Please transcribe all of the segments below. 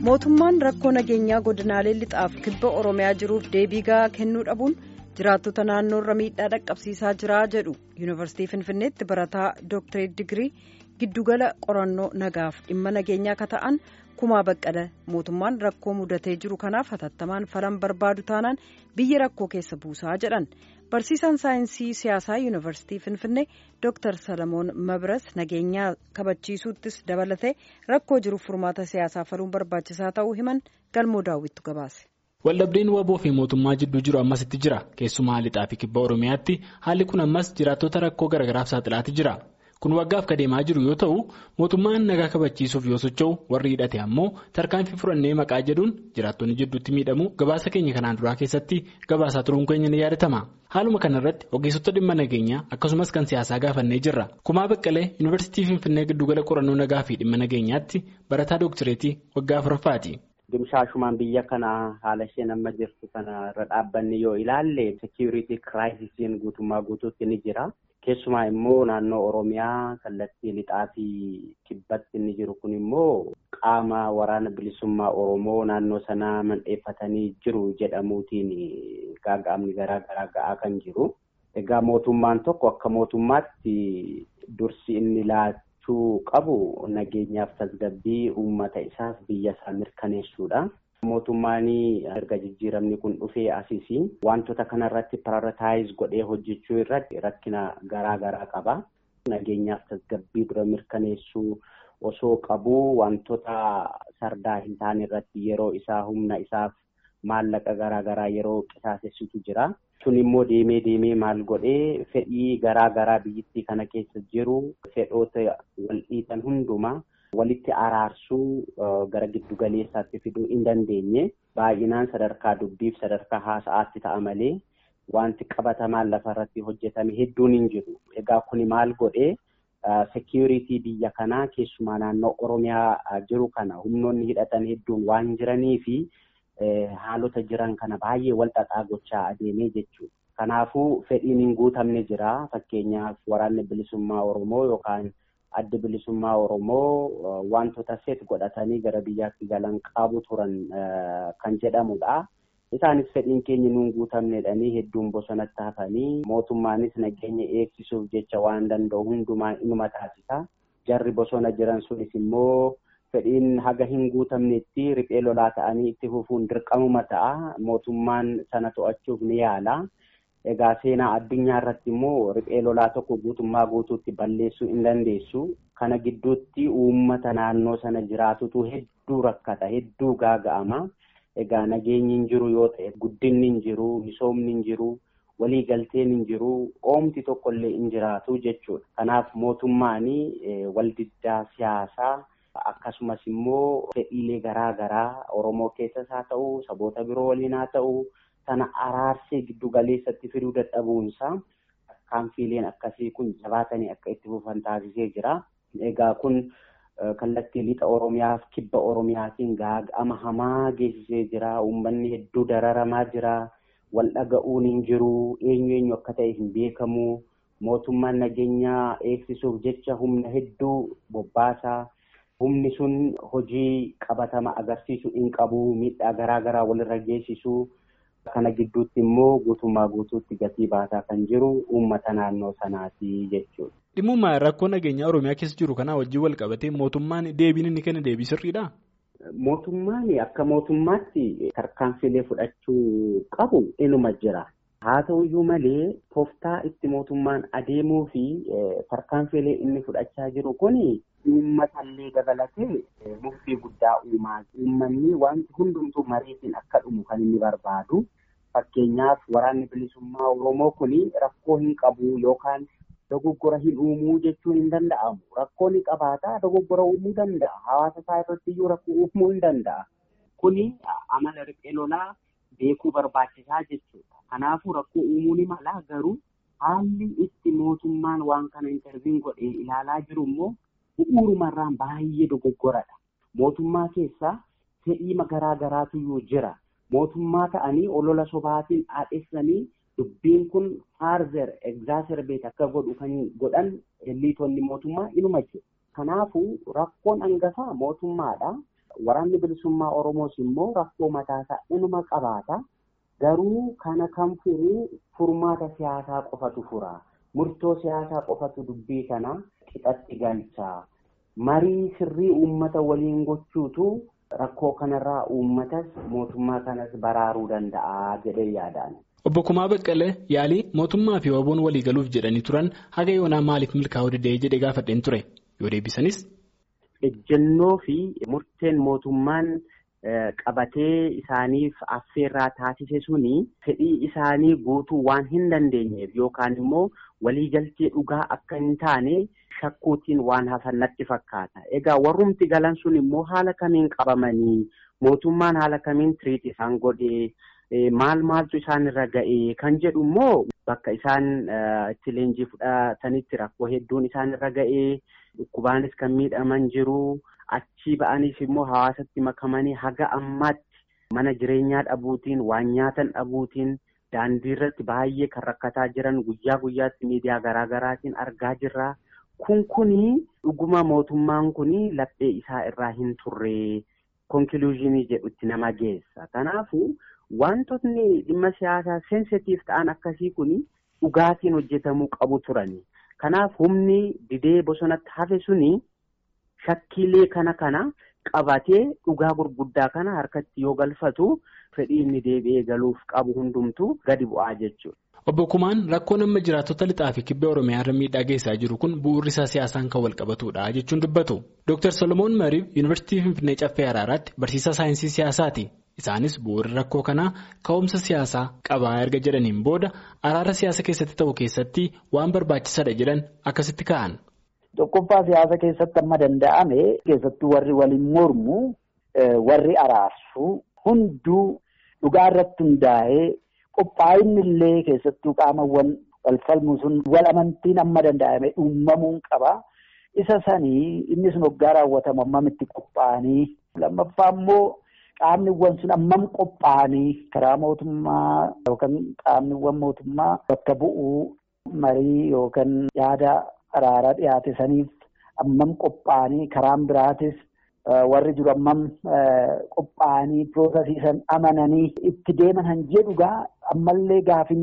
mootummaan rakkoo nageenyaa godinaalee lixaaf kibba oromiyaa jiruuf deebii gahaa kennuu dhabuun jiraattota naannoorra miidhaa dhaqqabsiisaa jira jedhu yuunivarsiitii finfinneetti barataa dooktareet digirii giddugala qorannoo nagaaf dhimma nageenyaa akka ta'an kumaa baqqala mootummaan rakkoo mudatee jiru kanaaf hatattamaan falan barbaadu taanaan biyya rakkoo keessa buusaa jedhan barsiisaan saayinsii siyaasaa yuunivarsiitii finfinnee dooktar salamoon mabras nageenyaa kabachiisuuttis dabalatee rakkoo jiruuf furmaata siyaasaa faluun barbaachisaa ta'uu himan galmoo daawwittu gabaase. waldhabdeen waboo fi mootummaa jidduu jiru ammasitti jira keessumaa lixaa fi kibba oromiyaatti haalli kun ammas jiraattota rakkoo garagaraaf saaxilaati jira kun waggaaf kadeemaa jiru yoo ta'u mootummaan nagaa kabachiisuuf yoo socho'u warri hidhate ammoo tarkaanfii furannee maqaa jedhuun jiraattonni jidduutti miidhamu gabaasa keenya kanaan duraa keessatti gabaasaa turuun keenya ni yaadatama haaluma kanarratti ogeessota dhimma nageenyaa akkasumas kan siyaasaa gaafannee jirra kumaa baqqalee yuunivarsiitii finfinnee giddugala qorannoo nagaa fi dhimma nageenyaatti barataa dooktireetii waggaa afuraffaati. Dimshaashumaan biyya kana haala isheen amma jirtu kana irra dhaabbanni yoo ilaalle seekiyuriitii kiraayisiin guutummaa guutuutti ni jira. Keessumaa immoo naannoo Oromiyaa kallattii lixaa fi kibbatti inni jiru kun immoo qaama waraana bilisummaa Oromoo naannoo sanaa mandheeffatanii jiru jedhamuutiin gaaga'amni garaa garaa ga'aa kan jiru. Egaa mootummaan tokko akka mootummaatti dursi inni laachuu qabu nageenyaaf tasgabbii uummata isaaf biyya isaa mirkaneessuudha. Mootummaan erga jijjiiramni kun dhufee asii wantoota kanarratti piraayirotaayiz godhee hojjechuu irratti rakkina garaa garaa qaba. Nageenyaaf tasgabbii dura mirkaneessuu osoo qabu wantoota sardaa hin taane irratti yeroo isaa humna isaaf maallaqa garaa garaa yeroo qisaasessitu jira. Sun immoo deemee deemee maal godhee fedhii garaa garaa biyyattii kana keessa jiru fedhoota wal dhiitan hundumaa. walitti araarsuu gara giddu galeessaatti fiduu hin dandeenye baay'inaan sadarkaa dubbiif sadarkaa haasa'aatti ta'a malee wanti qabatamaan lafarratti hojjetame hedduun hin jiru. Egaa kuni maal godhee seekiyuriitii biyya kanaa keessumaa naannoo Oromiyaa jiru kana humnoonni hidhatan hedduun waan jiranii fi haalota jiran kana baay'ee wal xaxaa gochaa adeemee jechuudha. Kanaafuu fedhiin hin guutamne jira. Fakkeenyaaf waraanni bilisummaa Oromoo yookaan adda bilisummaa Oromoo wantoota seet godhatanii gara biyyaatti galan qabu turan kan jedhamudha. Isaanis fedhiin keenya nuun guutamnedhanii hedduun bosonatti hafanii mootummaanis nageenya eegsisuuf jecha waan danda'u hundumaa inuma taasisa. Jarri bosona jiran sunis immoo fedhiin haga hin guutamnetti riphee lolaa ta'anii itti fufuun dirqamuma ta'a. Mootummaan sana to'achuuf ni yaala. Egaa seenaa addunyaa irratti immoo riphee lolaa tokko guutummaa guutuutti balleessuu hin dandeessu. Kana gidduutti uummata naannoo sana jiraatutu hedduu rakkata, hedduu gaaga'ama. Egaa nageenyi hin jiru yoo ta'e guddinni hin jiru, misoomni hin jiru, waliigalteen hin jiru, oomti tokkollee hin jiraatu jechuudha. Kanaaf mootummaan waldiddaa siyaasaa akkasumas immoo fedhiilee garaa garaa Oromoo keessas haa ta'u, saboota biroo waliin haa ta'u. sana araarsee giddu galeessatti fiduu dadhabuunsaa tarkaanfiileen akkasii kun jabaatanii akka itti fufan taasisee jira. Egaa kun kallattii lixa Oromiyaaf kibba Oromiyaatiin gaaga'ama hamaa geessisee jira. Uummanni hedduu dararamaa jira. Wal dhaga'uun hin jiru. Eenyu eenyu akka ta'e hin beekamu. Mootummaan nageenyaa eegsisuuf jecha humna hedduu bobbaasaa. Humni sun hojii qabatama agarsiisu hin qabu. Miidhaa garaa garaa walirra geessisu. Kana gidduutti immoo guutummaa guutuutti gatii baasaa kan jiru uummata naannoo sanaati jechuudha. Dhimma rakkoo nageenyaa Oromiyaa keessa jiru kanaa wajjin wal qabatee mootummaan deebiin inni kenna deebii sirriidhaa? Mootummaan akka mootummaatti tarkaanfiilee fudhachuu qabu inuma jira. Haa ta'uyyuu malee tooftaa itti mootummaan adeemuu fi tarkaanfiilee inni fudhachaa jiru kuni uummatallee dabalatee murtii guddaa uumaa. Uummanni wanti hundumtuu mariitiin akka dhumu kan inni barbaadu. Fakkeenyaaf waraanni bilisummaa Oromoo kuni rakkoo hin qabu yookaan dogoggora hin uumuu jechuun hin danda'amu. Rakkoo ni qabaata dogoggora uumuu danda'a. Hawaasa isaa irratti iyyuu rakkoo uumuu hin danda'a. Kuni amala riphee lolaa beekuu barbaachisaa jechuudha. Kanaafuu rakkoo uumuu ni mala garuu haalli itti mootummaan waan kana interviin godhee ilaalaa jiru immoo bu'uurumarraan baay'ee dogoggoradha. Mootummaa keessaa fedhii garaa garaatu iyyuu jira. Mootummaa ta'anii olola sobaatiin haadhessanii dubbiin kun faarzer egzaaserbeet akka godhu kan godhan liitonni mootummaa inuma jiru. Kanaafuu rakkoon hangafaa mootummaadha. Waraanni bilisummaa Oromoos immoo rakkoo mataasaa inuma qabaata. Garuu kana kan furu furmaata siyaasaa qofatu fura. Murtoo siyaasaa qofatu dubbii kana qixatti galcha. Marii sirrii uummata waliin gochuutu rakkoo kanarraa uummatas mootummaa kanas baraaruu danda'a jedhee yaadaan. Obbo Kumaa Baqqalee yaalii mootummaa fi waboon walii galuuf jedhanii turan haga yoonaa maaliif milkaa'uu didee jedhee gaafadheen ture yoo deebisanis. Ejjennoo fi murteen mootummaan qabatee isaaniif affeerraa taasise suni fedhii isaanii guutuu waan hin dandeenyeef yookaan immoo waliigaltee dhugaa akka hin taane shakkuutiin waan hafan natti fakkaata. Egaa warrumti galan sun immoo haala kamiin qabamanii mootummaan haala kamiin tiriit isaan godhee. Maal maaltu isaan irra ga'ee kan jedhu immoo bakka isaan itti leenjii fudhatanitti rakkoo hedduun isaan irra ga'ee dhukkubaanis kan miidhaman jiru achii ba'aniif immoo hawaasatti makamanii haga ammaatti mana jireenyaa dhabuutiin waan nyaatan dhabuutiin daandii irratti baay'ee kan rakkataa jiran guyyaa guyyaatti miidiyaa garaagaraatiin argaa jirra. Kun kuni dhuguma mootummaan kuni laphee isaa irraa hin turre konkiluuzinii jedhutti nama geessa. Kanaafuu. Wantootni dhimma siyaasaa seensitiif ta'an akkasii kun dhugaatiin hojjetamuu qabu turani. Kanaaf humni didee bosonatti hafe suni shakkiilee kana kana qabatee dhugaa gurguddaa kana harkatti yoo galfatu fedhii inni deebi'ee galuuf qabu hundumtu gadi bu'aa jechuudha. Obbo Kumaan rakkoon amma jiraattota lixaa fi kibba Oromiyaa irra miidhaa geessaa jiru kun bu'uurri isaa siyaasaan kan wal qabatudha jechuun dubbatu. Dr. Solomoon Mariif Yuunivarsiitii Finfinnee Caffee Araaraatti barsiisaa saayinsii siyaasaati. Isaanis bu'uurri rakkoo kanaa ka'umsa siyaasaa qabaa erga jedhaniin booda araara siyaasa keessatti ta'u keessatti waan barbaachisaadha jedhan akkasitti ka'an. Tokkoffaa siyaasa keessatti amma danda'ame keessattuu warri waliin mormu warri araarsu hunduu dhugaa irratti hundaa'ee qophaa'inni illee keessattuu qaamawwan wal falmu sun wal amantiin amma danda'ame uumamuun qaba. Isa sanii inni sun hoggaa raawwatamu ammamitti qophaa'anii lammaffaa immoo. Qaamniwwan sun ammam qophaa'anii karaa mootummaa yookaan qaamniwwan mootummaa bakka bu'uu marii yookaan yaada araaraa dhiyaate saniif ammam qophaa'anii karaan biraatis warri jiru ammam qophaa'anii piroosasiisan amananii itti deeman han jedhugaa ammallee gaafin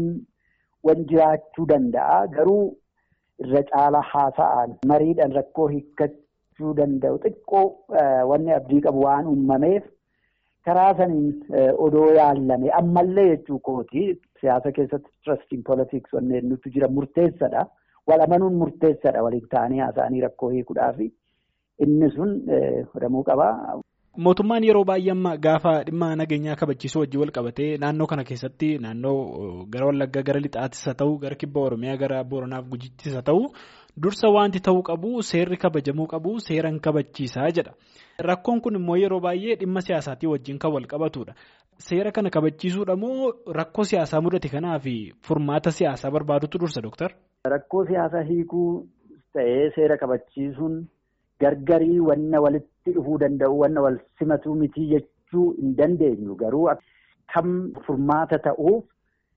wan jiraachuu danda'a garuu irra caalaa haasa'an mariidhaan rakkoo hiikkachuu danda'u xiqqoo wanni abdii qabu waan uumameef. karaa saniin odoo yaallame ammallee jechuu kooti siyaasa keessatti trustiin politiks wanneen nuti jira murteessadha wal amanuun murteessadha waliin ta'anii haasa'anii rakkoo hiikuudhaaf inni sun godhamuu qaba. Mootummaan yeroo baay'ee amma gaafa dhimma nageenyaa kabachiisuu wajjin wal qabatee naannoo kana keessatti naannoo gara Wallaggaa gara Lixaattis haa ta'u gara Kibba Oromiyaa gara Booranaaf Gujittis haa ta'u dursa wanti ta'uu qabu seerri kabajamuu qabu seeran kabachiisaa jedha. Rakkoon kun immoo yeroo baay'ee dhimma siyaasaatii wajjin kan wal qabatudha. Seera kana kabachiisuudha moo rakkoo siyaasaa mudate kanaaf furmaata siyaasaa barbaadutu dursa Dooktar? Rakkoo siyaasaa hiikuu ta'ee seera kabachiisuun gargarii wanna walitti dhufuu danda'u wanna wal simatu miti jechuu hin dandeenyu garuu kam furmaata ta'uuf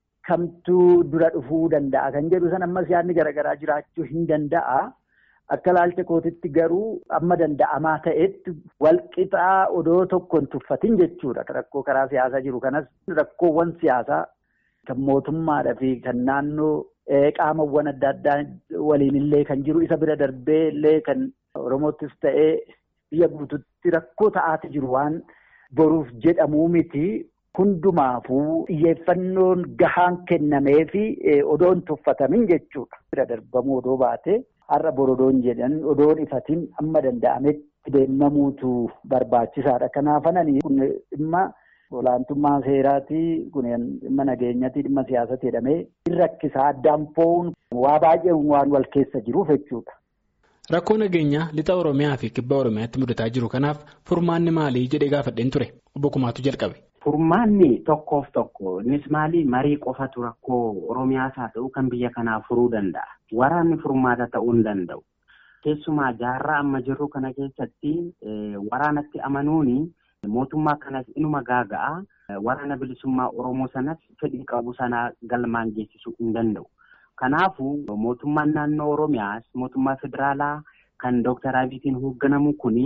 kamtu dura dhufuu danda'a kan jedhu san ammas yaadni garaagaraa jiraachuu hin danda'a. Akka ilaalcha kootitti garuu amma danda'amaa ta'etti walqixaa odoo tokko hin tuffatin jechuudha. Rakkoo karaa siyaasaa jiru kanas rakkoowwan siyaasaa kan mootummaadhaa fi kan naannoo qaamawwan adda addaa waliin illee kan jiru isa bira darbee illee kan Oromoottis ta'ee biyya guututti rakkoo ta'aati jiru waan boruuf jedhamuu miti. Hundumaafuu xiyyeeffannoon gahaan kennamee fi odoo hin tuffatamin jechuudha. Bira darbamuu odoo baate. Har'a borodoon jedhan odoon ifatiin amma danda'ametti deemamuutu barbaachisaadha. Kanaafanii kun dhimma olaantummaa seeraatii kun dhimma nageenyatii dhimma siyaasatti jedhamee hin rakkisaa addaan fo'uun waa baay'ee waan wal keessa jiruuf jechuudha. Rakkoo nageenyaa lixa Oromiyaa fi kibba Oromiyaatti mudataa jiru kanaaf furmaanni maalii jedhee gaafadheen ture obbo Kumaatu jalqabe. Furmaanni tokkoof tokko innis maali marii qofatu rakkoo Oromiyaas haa ta'u kan biyya kanaa furuu danda'a. Waraanni furmaata ta'uu hin danda'u. Keessumaa jaarraa amma jirru kana keessatti waraanatti amanuuni mootummaa kanas inuma gaaga'a. Waraana bilisummaa Oromoo sanas fedhii qabu sana galmaan geessisuu hin danda'u. Kanaafuu mootummaan naannoo Oromiyaas mootummaa federaalaa kan Dooktar Abiyyiin hoogganamu kuni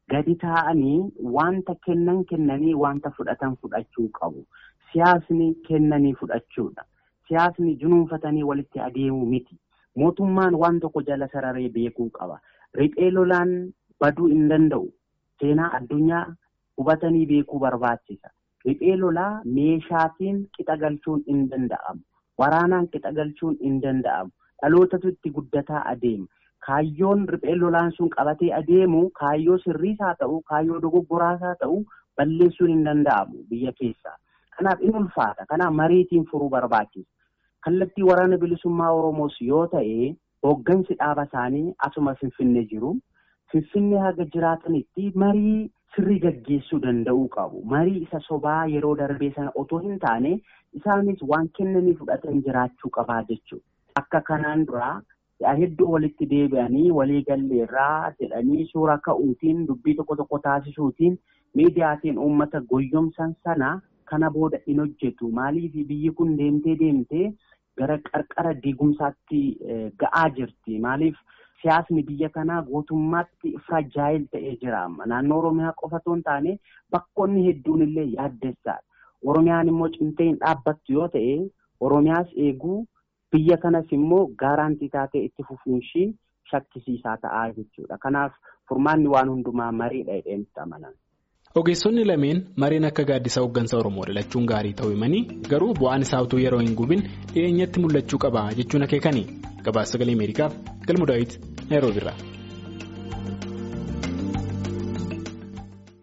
gadi taa'anii wanta kennan kennanii wanta fudhatan fudhachuu qabu. Siyaasni kennanii fudhachuudha. Siyaasni junuunfatanii walitti adeemuu miti. Mootummaan waan tokko jala sararee beekuu qaba. Riphee lolaan baduu hin danda'u. Seenaa addunyaa hubatanii beekuu barbaachisa. Riphee lolaa meeshaatiin qixa galchuun hin danda'amu. Waraanaan qixa galchuun hin danda'amu. Dhalootatu itti guddataa adeema. Kaayyoon riphee lolaan sun qabatee adeemu kaayyoo sirriis haa ta'u, kaayyoo dogoggoraas haa ta'u balleessuun hin danda'amu biyya keessaa. Kanaaf in ulfaata. Kanaaf mariitiin furuu barbaachisa. Kallattii waraana bilisummaa Oromoos yoo ta'e hooggansi dhaaba isaanii asuma Finfinnee jiru. Finfinnee haga jiraatanitti marii sirrii gaggeessuu danda'uu qabu. Marii isa sobaa yeroo darbee sana otoo hin taane isaanis waan kennanii fudhatan jiraachuu qabaa jechuudha. Akka kanaan duraa hedduu walitti deebi'anii walii galleerraa jedhanii suura ka'uutiin dubbii tokko tokko taasisuutiin miidiyaatiin uummata goyyomsan sana kana booda hin hojjetu. Maaliif biyyi kun deemtee deemtee gara qarqara diigumsaatti ga'aa jirti. Maaliif siyaasni biyya kanaa guutummaatti firajaayil ta'ee jira amma. Naannoo Oromiyaa qofa otoo hin taane bakkoonni hedduun illee yaaddessaadha. Oromiyaan immoo cimtee hin dhaabbattu yoo ta'e Oromiyaas eeguu biyya kanas immoo gaaraantii taatee itti fufuun ishii shakkisiisaa ta'aa jechuudha. Kanaaf furmaanni waan hundumaa mariidha jedheen itti amanan. Ogeessonni lameen mareen akka gaaddisa hooggansa Oromoo dhalachuun gaarii ta'uu himanii garuu bu'aan isaa utuu yeroo hin gubin dhiyeenyatti mul'achuu qaba jechuun akeekani. Gabaasa sagalee Ameerikaaf galmu daawwiti Naayiroobi irraa.